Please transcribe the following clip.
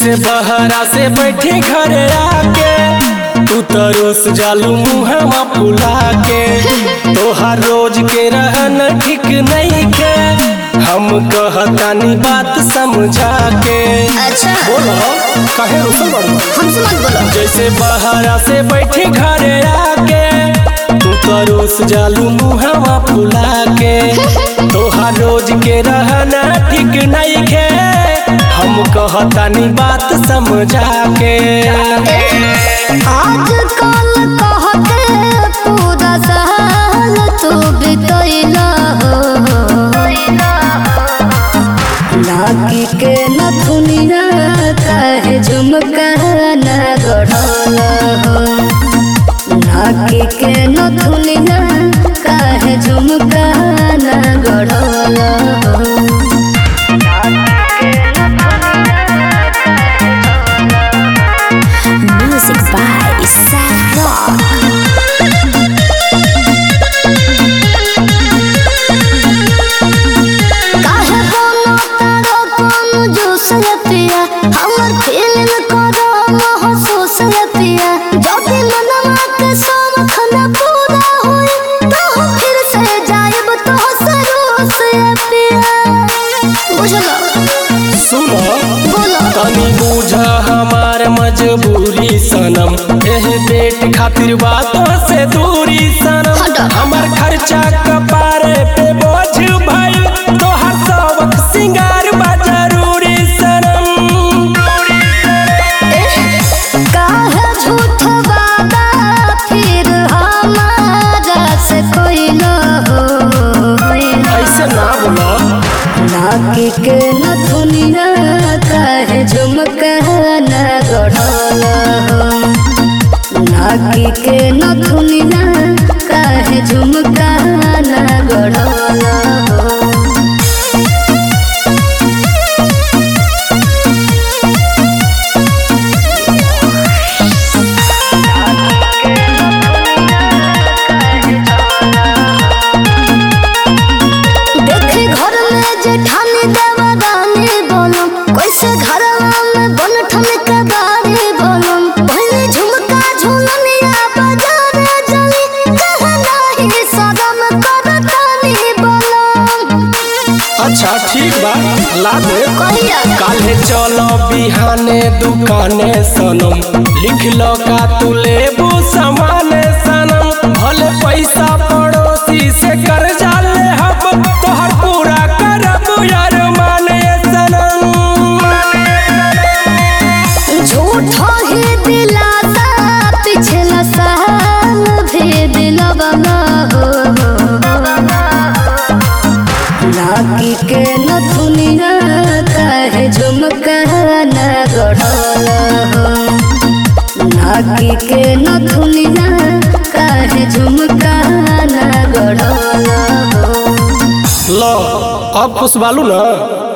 जैसे बहरा से बैठे घरे आके तू तरोस जालू मुहवा फुला के तोहार रोज के रहन ठीक नहीं के हम कहतानी बात समझा के अच्छा बोलो काहे रुसल बाड़ू हमसे मत बोलो जैसे बहरा से बैठे घरे आके तू तरोस जालू मुहवा फुला के तोहार रोज के रहना ठीक नहीं के हम कहतानी बात समझा के आज कल कहते पूरा साल तू बितैला नाकी के नथुनिया काहे झुमका न गढ़ल नाकी के नथुनिया काहे झुमका न गढ़ल Music by Seth Rock. काहे बोलो तारो कोनो जोश ये पिया हमर फीलिंग करो महसूस ये पिया जब मनवा के शौक न पूरा होई तो हम फिर से जायब तो सरोस ये पिया बुझलो सुनो बोलो तनी बूझा हमार मजबूरी सनम एह पेट खातिर बातों से दूरी सनम हटा। हमार खर्चा कपारे पे बोझ भाई तोहर सबक सिंगार बा जरूरी सनम काहे झूठ वादा फिर हमारा से कोई न हो ऐसे ना बोला नाकी के नथुनिया काहे झुमका न गढ़ल नाकी के नथुनिया काहे झुमका न गढ़ल देखे घर में जेठानी देवरानी बोलम कैसे घरवा में बनठन के बारी बोलम पहले झुमका झुलनिया बाजारे जली कहे नाही सदम करतानी बोलम अच्छा ठीक बा ला दे कहिया काले चलो बिहाने दुकाने सनम लिख लो का तू लेबू सामाने सनम भले पैसा पड़ोसी से कर्जा ले हम तोहर पूरा करब यार माने सनम झूठो ही दिलासा पिछला साल भी दिलवा ना हो नाकी के नथुनिया काहे झुमका न गढ़ल नाकी के नथुनिया काहे झुमका न गढ़ल लो अब खुश बालू ना